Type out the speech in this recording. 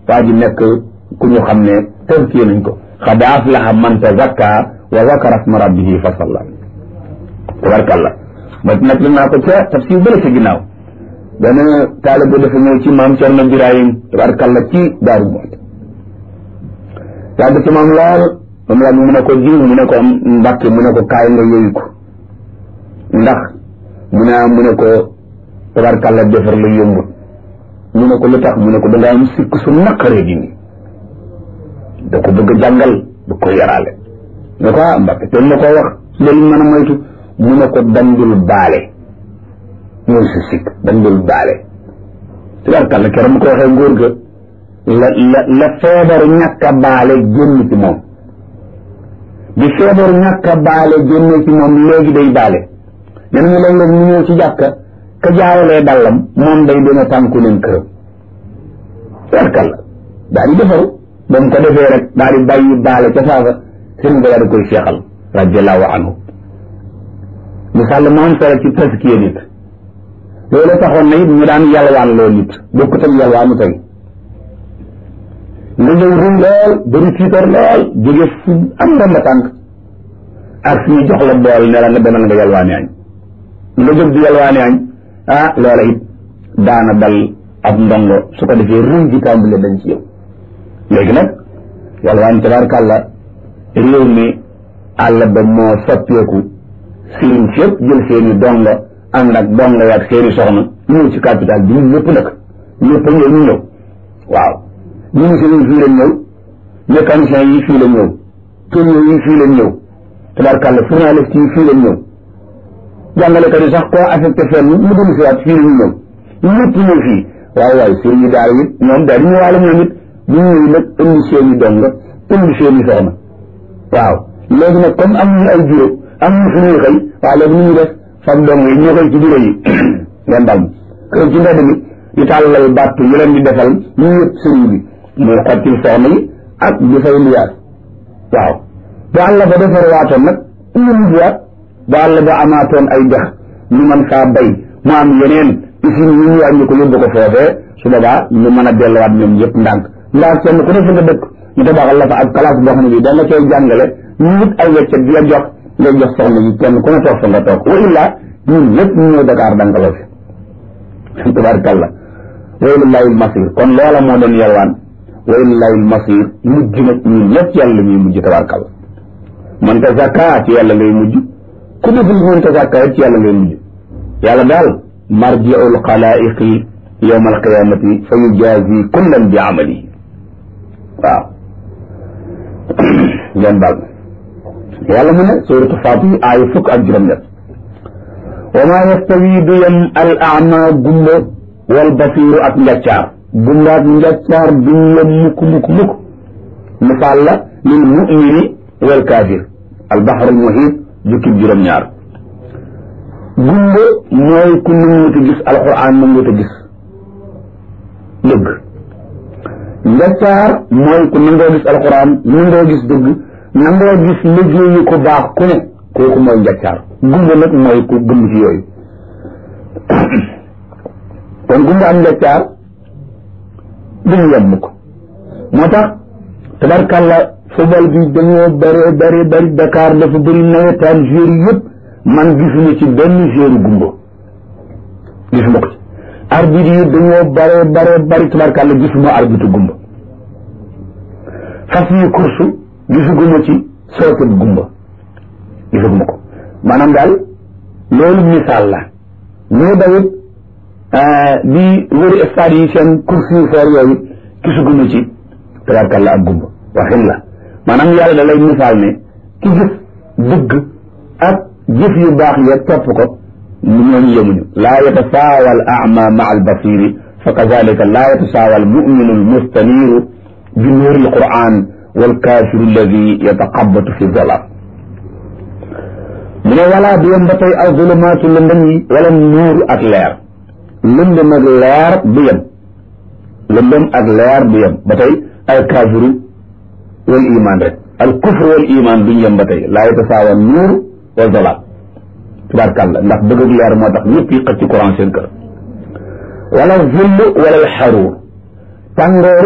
waa ji nekk ku ñu xam ne tënkee nañ ko xad aflaha man tazakka wa zakara asma rabbihi fa salla tabarkalla ma nag la naa ko ca tafsir bële ca ginnaaw benn taalibe dafa ñëw ci maam Cerno Birahim tabarkalla ci Daaru Muxti yàgg ci moom lool moom la mu ne ko jiw mu ne ko mbàkke mu ne ko kaay nga yooyu ko ndax mu ne mu ne ko tabarkalla defar la yombut mu ne ko lu tax mu ne ko dangaa am sikk su naqaree dindi da ko bëgg a jàngal da ko yaraale ne ko ah mbàkke te ma ko wax loolu mën a moytu mu ne ko dandul baale mooy si sikk dandul baale tabarkalla keroog mu ko waxee ngóor ga la la la feebaru ñàkk a baale génn ci moom bi feebaru ñàkk a baale génn ci moom léegi day baale nee nañu léeg-léeg ñu ñëw ci jàkka ka jaawalee dallam moom day dina tànku leen këram tabarkalla daal di defaru ba mu ko defee rek daal di bàyyi baale ca saafa sëriñ ba daal di koy seexal radiallahu anhu misaal la moom solo ci taskiya nit loolu taxoon na it ñu daan yalwaan loo nit bokkut ak yalwaanu tey nga ñëw ruy lool bëri tiitar lool jóge fu am ndomba tànk ak suñu jox la bool ne la nga demal nga yalwaani añ nga jóg di yalwaani añ ah loola it daana dal ab ndongo su ko defee ruy ji tàmbale dañ ci yow léegi nag yalwaan tabarkàlla réew mi àll ba moo soppeeku sëriñ si yëpp jël seeni dongo ànd ak dongo yaag seeni soxna ñëw ci capital bi ñun ñëpp nag ñëpp a ñëw ñu ñëw waaw ministre yi fii lañ ñëw mécanicien yi fii lañ ñëw tourneur yi fii lañ ñëw tabarkàlla journaliste yi fii lañ ñëw jàngalekat yi sax koo affecté fenn mu dellu si waat fii la ñu ñëw ñëpp ñëw fii waaye waaye sëriñ yi daal it ñoom daal di ñëwaale ñoom it bu ñëwee nag indi seen i dong indi seen i soxna waaw léegi nag comme am ñu ay bureau am ñu fu ñuy xëy waaw léegi nu ñu def fab dong yi ñoo koy ci bureau yi ngeen dal kër ci mbedd mi di tàllal bàtt yu leen di defal ñu yëpp sëriñ bi muy xottil soxna yi ak di fay liyaas waaw bu àll ba defar waatoon nag ñu mujjuwaat bu àll ba amaatoon ay dex ñu mën faa bay mu am yeneen usine ñu ñu wàññi ko yóbbu ko foofee su boobaa ñu mën a delluwaat ñoom yëpp ndànk ndax kenn ku ne fa nga dëkk ñu tabaxal la fa ak classe boo xam ne bi da nga koy jàngale ñu wut ay weccet di la jox ngay jox soxna yi kenn ku ne toog fa nga toog wa illaa ñun ñëpp ñu ñëw Dakar dankaloo fi tabaarkalla wa ilaahi masir kon loola moo doon yalwaan wa ilaahi masir mujj nag ñun ñëpp ci yàlla ñuy mujj tabaarkalla man ta zakka ci yàlla ngay mujj ku deful man ta zakka ci yàlla ngay mujj yàlla daal marji'ul xalaa'iqi yawma alqiyamati fa yujaazi kullan bi amalihi waaw ngeen baal yàlla mu ne suuratu Faatir aaya fukk ak juróom-ñett wa maa yastawi du yem al ama gumba wal basiiru ak njàccaar gumba ak njàccaar duñ yem mukk mukk mukk misaal la lil mumini wal kaafir al baxru al muhiit jukkib juróom-ñaar gumba mooy ku nanguta gis alquran nanguta gis dëgg njàccaar mooy ku nangoo gis alquran nangoo gis dëgg nangoo gis liggéeyu ko baax ku ne kooku mooy njàccaar gumba nag mooy ku gëm ci yooyu kon gumba am njàccaar duñu yem ko moo tax tabarkàlla football bi dañoo bëree bëri bëri Dakar dafa bëri nawetaan joueur yëpp man gisuma ci benn joueur gumba gisuma ko ci arbitre yi dañoo bare bare bari tabarkàlla gisuma arbitre gumba fas yi course gisuguma ci sooket gumba gisuguma ko maanaam daal loolu misaal la ñoo dawit di wëri stade yi seen course yu foor yooyu gisuguma ci tabarkàlla ak gumba waxin la maanaam yàlla da lay misaal ne ki gis dëgg ak jëf yu baax ya topp ko ñooñu yemuñu laa yatasaawa al ama maa al basiri fa kazalika laa yatasaawa al muminu al mustaniru bi nuuri al quran wal kaafiru alladi yataqabatu fi zolam mu ne walaa du yem ba tey aw zulumaatu lëndëm yi wala nuuru ak leer lëndëm ak leer du yem lëndëm ak leer du yem ba tey al kaafiru wal iman rek al kufru wal iman duñ yem ba tey laa yatasaawa nuur wa zolam tubaarkàlla ndax bëgg ak leer moo tax ñëpp yi xëcc courant seen kër wala zill wala xaruur tàngoor